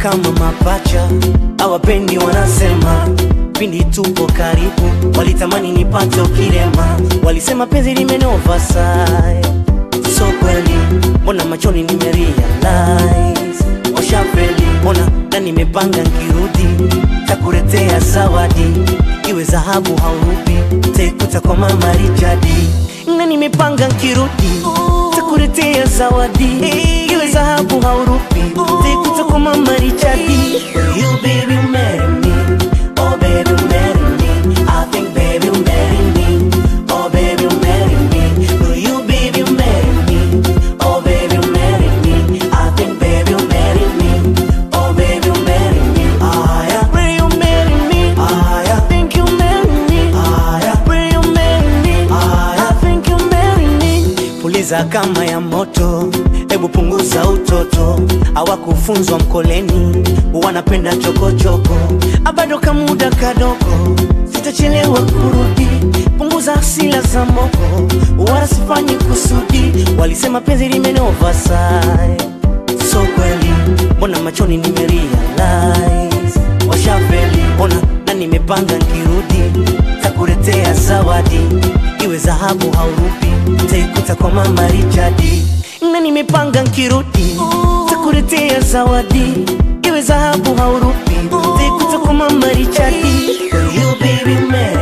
kama mapacha, hawapendi wanasema pindi tupo karibu, walitamani nipate ukirema, walisema penzi limenova sai, so kweli, mbona machoni nimerealize, washafeli, mbona na nimepanga nkirudi, takuletea zawadi, iwe dhahabu haurubi, taikuta kwa mama Richardi, na nimepanga nkirudi, takuletea zawadi, iwe dhahabu haurubi, taikuta kwa mama Richardi. You baby marry me, oh baby marry me, I think baby marry me, oh baby marry me, will you baby marry me, oh baby marry me, I think baby marry me, oh baby marry me, ah yeah, will you marry me, ah yeah, think you marry me, ah yeah, will you marry me, ah yeah, think you marry me. Puliza kama ya moto, hebu punguza utoto, hawakufunzwa mkoleni, wanapenda chokochoko, abado kamuda kadogo, sitachelewa kurudi, punguza hasila za moko, wala sifanyi kusudi, walisema penzi limenova sai, so kweli, mbona machoni nimerealize, washafeli, mbona na nimepanga nkirudi, takuletea zawadi, iwe dhahabu haurupi, taikuta kwa mama Richardi, na nimepanga nkirudi, takuletea zawadi, iwe dhahabu haurupi, taikuta kwa mama Richardi, you baby man